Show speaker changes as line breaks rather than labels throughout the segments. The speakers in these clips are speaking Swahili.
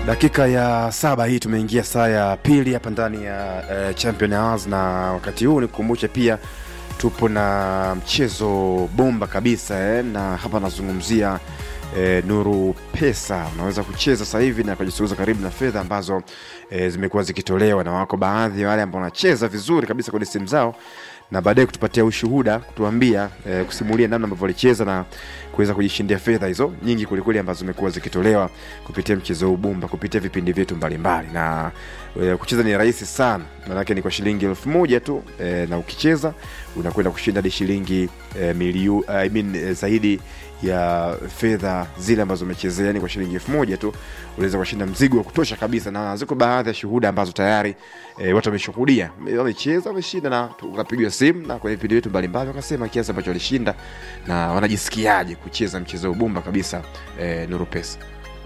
dakika ya saba hii tumeingia saa ya pili hapa ndani ya uh, champion hours na wakati huu nikukumbushe pia tupo na mchezo bomba kabisa eh, na hapa nazungumzia eh, nuru pesa unaweza kucheza sasa hivi na kujisogeza karibu na fedha ambazo eh, zimekuwa zikitolewa na wako baadhi ya wale ambao wanacheza vizuri kabisa kwenye simu zao na baadaye kutupatia ushuhuda kutuambia eh, kusimulia namna ambavyo walicheza na kuweza kujishindia fedha hizo nyingi kwelikweli ambazo zimekuwa zikitolewa kupitia mchezo huu bumba kupitia vipindi vyetu mbalimbali na eh, kucheza ni rahisi sana manake ni kwa shilingi elfu moja tu eh, na ukicheza unakwenda kushinda hadi shilingi eh, miliu, I mean, eh, zaidi ya fedha zile ambazo umechezea yani kwa shilingi elfu moja tu unaweza kushinda mzigo wa kutosha kabisa na ziko baadhi ya shuhuda ambazo tayari e, watu wameshuhudia wamecheza wameshinda na ukapigiwa simu na kwenye vipindi vyetu mbalimbali wakasema kiasi ambacho walishinda na wanajisikiaje kucheza mchezo ubumba kabisa e, nuru pesa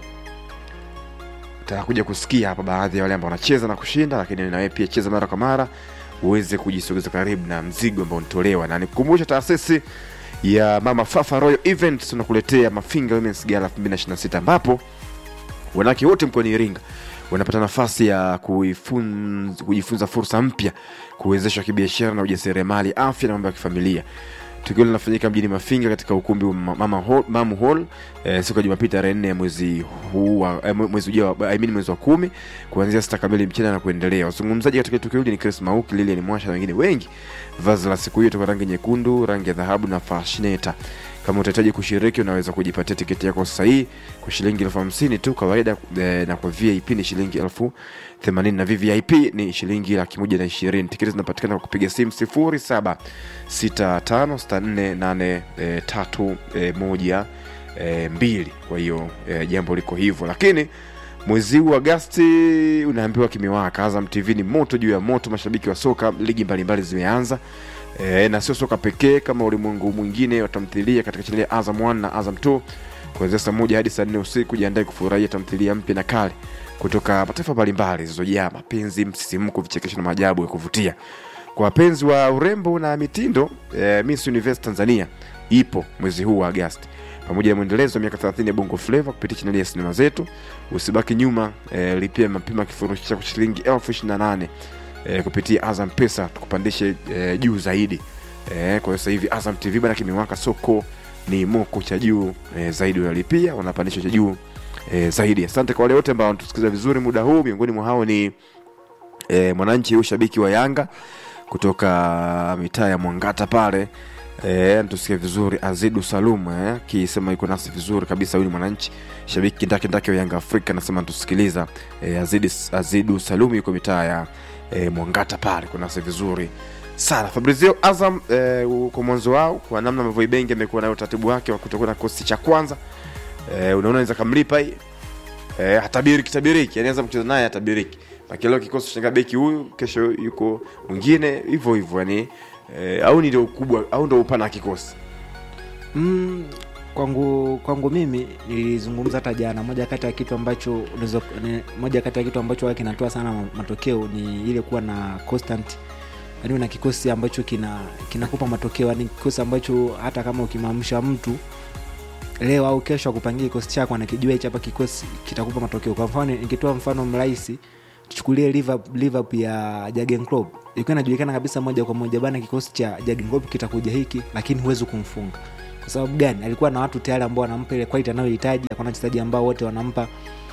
utakuja kusikia hapa baadhi ya wale ambao wanacheza na kushinda lakini nawe pia cheza mara kwa mara uweze kujisogeza karibu na mzigo ambao unatolewa na nikukumbusha taasisi ya mama fafa royal events tunakuletea mafinga womens gala 2026 ambapo wanawake wote mkoani iringa wanapata nafasi ya kuifunza, kujifunza fursa mpya kuwezeshwa kibiashara na ujasiriamali afya na mambo ya kifamilia tukio linafanyika mjini mafinga katika ukumbi wa mama hall, mamu hall eh, siku ya jumapili tarehe nne ya mwezi huu wa- eh, mwezi ujao I mean mwezi wa kumi kuanzia sita kamili mchana na kuendelea wazungumzaji katika tukio hili ni chris mauki lilian mwasha na wengine wengi vazi la siku hiyo toka rangi nyekundu rangi ya dhahabu na fashineta kama utahitaji kushiriki unaweza kujipatia tiketi yako sahihi kwa shilingi elfu hamsini tu kawaida eh, na kwa vip ni shilingi elfu themanini na vvip ni shilingi laki moja na ishirini tiketi zinapatikana kwa kupiga simu sifuri saba sita tano sita nne nane eh, tatu eh, moja eh, mbili kwa hiyo eh, jambo liko hivyo lakini mwezi huu agasti unaambiwa kimewaka azam tv ni moto juu ya moto mashabiki wa soka ligi mbalimbali zimeanza e, na sio soka pekee kama ulimwengu mwingine wa tamthilia katika chaneli ya azam 1 na azam 2 kuanzia saa moja hadi saa nne usiku jiandae kufurahia tamthilia mpya na kale kutoka mataifa mbalimbali zilizojaa mapenzi msisimko vichekesho na maajabu ya kuvutia kwa wapenzi wa urembo na mitindo eh, miss universe tanzania ipo mwezi huu wa agasti pamoja na mwendelezo wa miaka 30 ya bongo flava kupitia chaneli ya sinema zetu usibaki nyuma eh, lipia mapema kifurushi cha shilingi elfu ishirini na nane eh, kupitia azam pesa tukupandishe eh, juu zaidi eh, kwa hiyo sasa hivi azam tv bana kimewaka soko ni moko cha juu eh, zaidi unalipia unapandisha cha juu eh, zaidi asante kwa wale wote ambao wanatusikiliza vizuri muda huu miongoni mwa hao ni eh, mwananchi huyu shabiki wa yanga kutoka mitaa ya mwangata pale Eh, tusikie vizuri azidu salum eh, akisema yuko nasi vizuri kabisa huyu ni mwananchi shabiki kindakindaki wa yanga afrika anasema natusikiliza eh, azidu, azidu salum yuko mitaa ya eh, mwangata pale ko nasi vizuri sana fabrizio azam eh, kwa mwanzo wao kwa namna ambavyo ibengi amekuwa nayo utaratibu wake wa kutokuwa na kikosi cha kwanza eh, unaona naweza kamlipa hii eh, hatabiriki tabiriki yani anza kucheza naye hatabiriki akileo kikosi cha beki huyu kesho yuko mwingine hivyo hivyo yani eh, au ni ndio ukubwa au ndio upana wa kikosi
mm, kwangu kwangu mimi nilizungumza hata jana moja kati ya kitu ambacho unaweza- ni- moja kati ya kitu ambacho huwa kinatoa sana ma- matokeo ni ile kuwa na constant yani na kikosi ambacho kina kinakupa matokeo yani kikosi ambacho hata kama ukimamsha mtu leo au kesho akupangia kikosi chako anakijua hichi hapa kikosi kitakupa matokeo kwa mfano nikitoa mfano mrahisi tuchukulie Liverpool Liverpool ya Jurgen Klopp ilikuwa inajulikana kabisa moja kwa moja bana kikosi cha Jurgen Klopp kitakuja hiki lakini huwezi kumfunga kwa sababu gani alikuwa na watu tayari ambao wanampa ile quality anayohitaji akona wachezaji ambao wote wanampa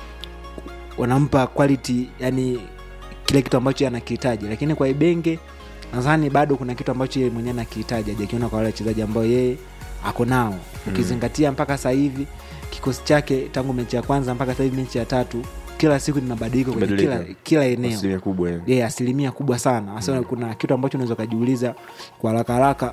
wanampa quality yani kile kitu ambacho yeye anakihitaji lakini kwa ibenge nadhani bado kuna kitu ambacho yeye mwenyewe anakihitaji hajakiona kwa wale wachezaji ambao yeye ako nao ukizingatia mpaka sasa hivi kikosi chake tangu mechi ya kwanza mpaka sasa hivi mechi ya tatu kila siku ni mabadiliko kwenye kila,
Mabadiliko.
kila eneo
asilimia kubwa yani.
yeah, asilimia kubwa sana hasa mm. kuna kitu ambacho unaweza ukajiuliza kwa haraka haraka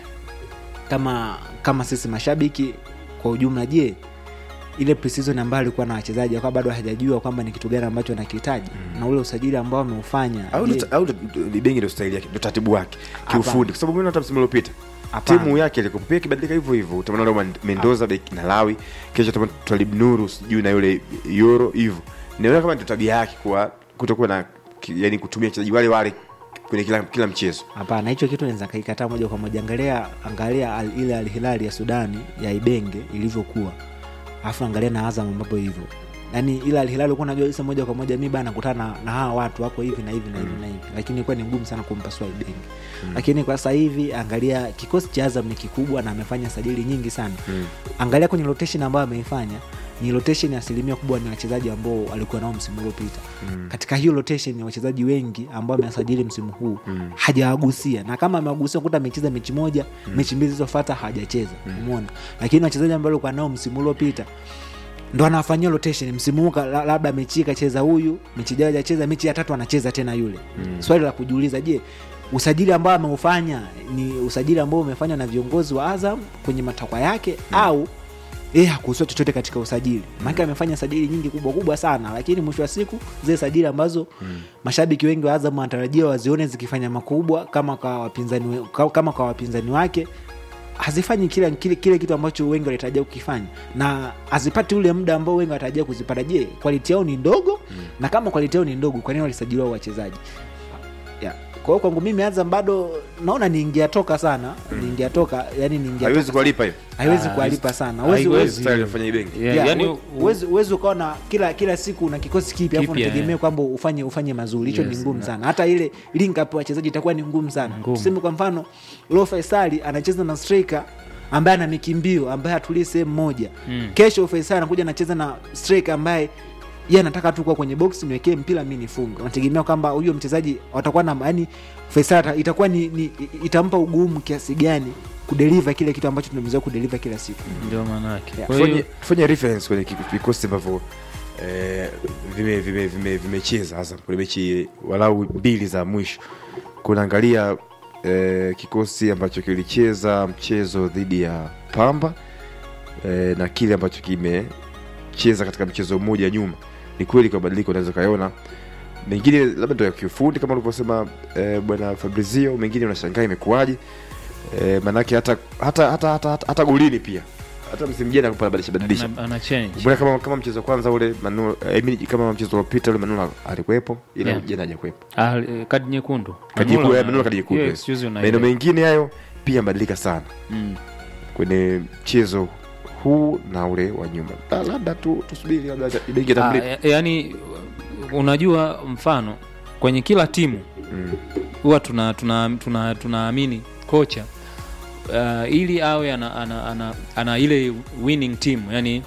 kama kama sisi mashabiki kwa ujumla je ile preseason ambayo alikuwa na wachezaji akawa bado hajajua kwamba ni kitu gani ambacho anakihitaji mm. na ule usajili ambao ameufanya
au
je,
ndo- au ndo- ni bengi ndo staili yake ndo taratibu wake kiufundi kwa sababu mimi hata msimu uliopita
Hapana.
timu yake ilikuwa pia ikibadilika hivyo hivyo utaona leo Man- mendoza beki na lawi kesho utaona twalib nuru sijui na yule yoro hivyo naona kama ndio tabia yake kuwa kutokuwa na ki- yani kutumia wachezaji wale wale kwenye kila, kila mchezo
hapana hicho kitu naweza kaikataa moja kwa moja angalia angalia al, ile alhilali ya sudani ya ibenge ilivyokuwa alafu angalia na azam ambapo hivyo yani ila Al Hilal ulikuwa unajua kabisa moja kwa moja mi bana nakutana na, na hawa watu wako hivi na hivi na hivi na hivi lakini ilikuwa ni ngumu sana kumpasua Ibenge lakini kwa sasa hivi angalia kikosi cha Azam ni kikubwa na amefanya sajili nyingi sana
Mm.
angalia kwenye rotation ambayo ameifanya ni rotation ya asilimia kubwa ni wachezaji ambao walikuwa nao msimu uliopita
Mm.
katika hiyo rotation ya wachezaji wengi ambao amewasajili msimu huu
Mm.
hajawagusia na kama amewagusia kuta amecheza mechi moja mechi mbili zilizofata hajacheza umeona lakini wachezaji ambao alikuwa nao msimu uliopita ndo anawafanyia rotation msimu huu ka- la- labda mechi hii kacheza huyu mechi ijayo hajacheza mechi ya tatu anacheza tena yule
Mm.
swali la kujiuliza je usajili ambao ameufanya ni usajili ambao umefanywa na viongozi wa azam kwenye matakwa yake au yeye hakuhusiwa chochote katika usajili maake amefanya sajili nyingi kubwa kubwa sana lakini mwisho wa siku zile sajili ambazo mashabiki wengi wa azam wanatarajia wazione zikifanya makubwa kama kwa wapinzani, we- ka- kama kwa wapinzani wake hazifanyi kile, kile, kile kitu ambacho wengi walitarajia kukifanya na hazipati ule muda ambao wengi wanatarajia kuzipata je kwaliti yao ni ndogo na kama kwaliti yao ni ndogo kwa nini walisajiliwa wachezaji yeah. kwa hiyo kwangu mimi azam bado naona niingia toka sana niingia toka yani niingia
haiwezi
toka
kuwalipa hiyo
sana. haiwezi
Ah,
kuwalipa sana
haiwezi.
Huwezi-
Style aliyofanya Ibenge
Yeah,
Yeah,
yani
we- huwezi- huwezi ukawa na kila kila siku na kikosi kipya afu
Kipya,
unategemea
yeah.
kwamba ufanye ufanye mazuri hicho ni
Yes,
ngumu
yeah.
sana hata ile link up ya wachezaji itakuwa ni ngumu sana
Ngumu.
tuseme kwa mfano lo faisali anacheza na striker ambaye ana mikimbio ambaye hatulii sehemu moja
Mm.
kesho faisali anakuja anacheza na striker ambaye ye anataka tu kuwa kwenye box niwekee mpira mi nifunge unategemea kwamba huyo mchezaji watakuwa na yani faisal ata- itakuwa ni, ni itampa ugumu kiasi gani kudeliva kile kitu ambacho tunamzoea kudeliva kila siku
ndio maanake
Yeah.
kwa hiyo
tufanye tufanye reference kwenye ki- vikosi ambavyo eh, vime- vime- vime- vimecheza hasa kwenye mechi walau mbili za mwisho kunaangalia eh, kikosi ambacho kilicheza mchezo dhidi ya pamba eh, na kile ambacho kimecheza katika mchezo mmoja nyuma ni kweli kwa badiliko unaweza ukaiona mengine labda ndo ya kiufundi kama ulivyosema eh, bwana fabrizio mengine unashangaa imekuwaje eh, manake hata hata hata hata, hata, hata golini pia hata msimu jana alikuwa anabadilisha badilisha
ana, ana change
Mbona kama kama mchezo wa kwanza ule Manu, I mean, kama mchezo uliopita ule Manula alikuwepo ila
Yeah.
jana hajakuwepo.
Ah, eh, kadi nyekundu
Kadi
Manula
nyekundu,
ana-
Manula kadi nyekundu,
hiyo
yes.
excuse una
Maeneo
ile.
mengine hayo pia yamebadilika sana
Mm.
kwenye mchezo huu na ule wa nyuma. La- Labda tu tusubiri labda Ibenge
Ah,
atamlipa.
ya- yaani unajua mfano kwenye kila timu
Mm.
huwa tuna tunaamini tuna, tunaamini kocha uh, ili awe ana, ana, ana, ana ile winning team yani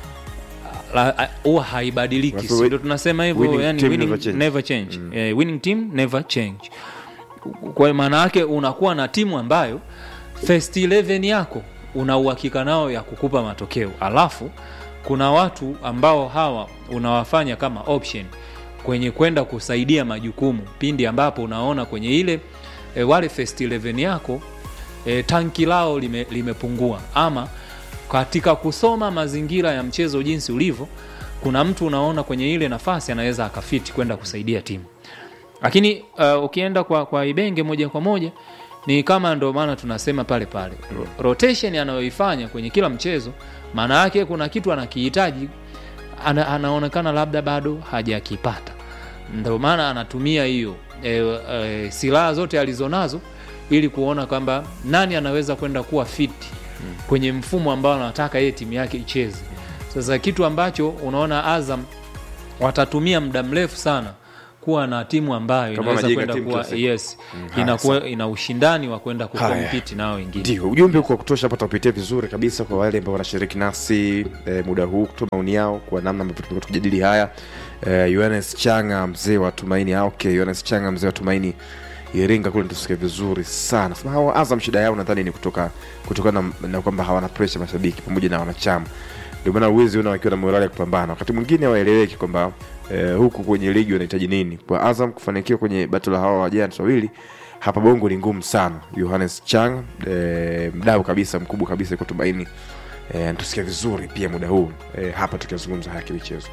la- a- huwa haibadiliki
Watu
Si
wi-
ndio tunasema hivyo
winning
yani
team
winning,
never change.
never change.
Mm.
Eh, winning team never change kwa maana yake unakuwa na timu ambayo first 11 yako una uhakika nao ya kukupa matokeo alafu kuna watu ambao hawa unawafanya kama option kwenye kwenda kusaidia majukumu pindi ambapo unaona kwenye ile e, wale first 11 yako e, tanki lao lime, limepungua ama katika kusoma mazingira ya mchezo jinsi ulivyo kuna mtu unaona kwenye ile nafasi anaweza akafiti kwenda kusaidia timu lakini uh, ukienda kwa, kwa ibenge moja kwa moja ni kama ndo maana tunasema pale pale Ro- rotation anayoifanya kwenye kila mchezo maana yake kuna kitu anakihitaji ana, anaonekana labda bado hajakipata ndio maana anatumia hiyo e, e, silaha zote alizonazo ili kuona kwamba nani anaweza kwenda kuwa fiti kwenye mfumo ambao anataka yeye timu yake icheze sasa kitu ambacho unaona azam watatumia muda mrefu sana kuwa na timu ambayo
Kama
inaweza
wanajenga
kwenda
timu
kuwa
kila siku.
yes
Mm, haya,
inakuwa ina ushindani wa kwenda
Haya.
kukompiti nao wengine
Ndio, ujumbe uko wa kutosha hapa, tutapitia vizuri kabisa kwa wale ambao wanashiriki nasi eh, muda huu kutoa maoni yao kwa namna ambavyo tumekuwa tukijadili haya. Eh, Yohanes Changa mzee wa Tumaini, ah, okay, Yohanes Changa mzee wa Tumaini Iringa kule tusikia vizuri sana. Sema hawa Azam shida yao nadhani ni kutoka kutokana na, na kwamba hawana pressure mashabiki pamoja na wanachama. Ndio maana uwezi ona wakiwa na morali ya kupambana. Wakati mwingine hawaeleweki kwamba eh, huku kwenye ligi wanahitaji nini. Kwa Azam kufanikiwa kwenye battle la hawa wajana wawili hapa bongo ni ngumu sana yohanes chang eh, mdau kabisa mkubwa kabisa iko tumaini eh, tusikia vizuri pia muda huu eh, hapa tukizungumza haya kimichezo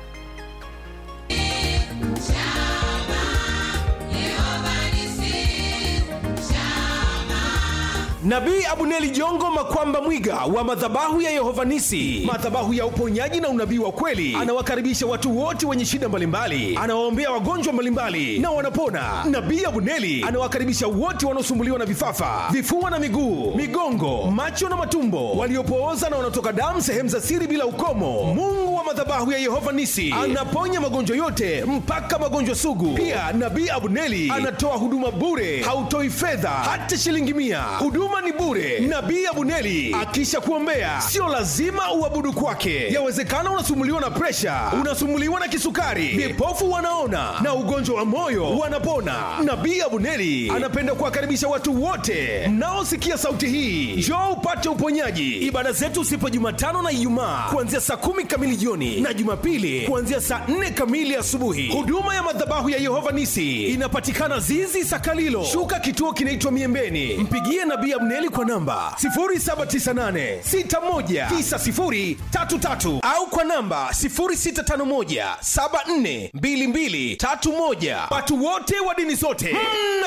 Nabii Abuneli Jongo Makwamba Mwiga wa madhabahu ya Yehova Nisi, madhabahu ya uponyaji na unabii wa kweli, anawakaribisha watu wote wenye shida mbalimbali, anawaombea wagonjwa mbalimbali na wanapona. Nabii Abuneli anawakaribisha wote wanaosumbuliwa na vifafa, vifua na miguu, migongo, macho na matumbo, waliopooza na wanaotoka damu sehemu za siri bila ukomo. Mungu wa madhabahu ya Yehova Nisi anaponya magonjwa yote mpaka magonjwa sugu. Pia Nabii Abuneli anatoa huduma bure, hautoi fedha hata shilingi mia. Huduma ni bure. Nabii Abuneli akisha kuombea, sio lazima uabudu kwake. Yawezekana unasumuliwa na presha, unasumuliwa na kisukari, vipofu wanaona na ugonjwa wa moyo wanapona. Nabii Abuneli anapenda kuwakaribisha watu wote mnaosikia sauti hii, njoo upate uponyaji. Ibada zetu sipo Jumatano na Ijumaa kuanzia saa kumi kamili jioni na Jumapili kuanzia saa nne kamili asubuhi. Huduma ya madhabahu ya Yehova Nisi inapatikana Zizi Sakalilo, shuka kituo kinaitwa Miembeni. Mpigie Nabii Abneli kwa namba 0798619033 au kwa namba 0651742231. Watu wote wa dini zote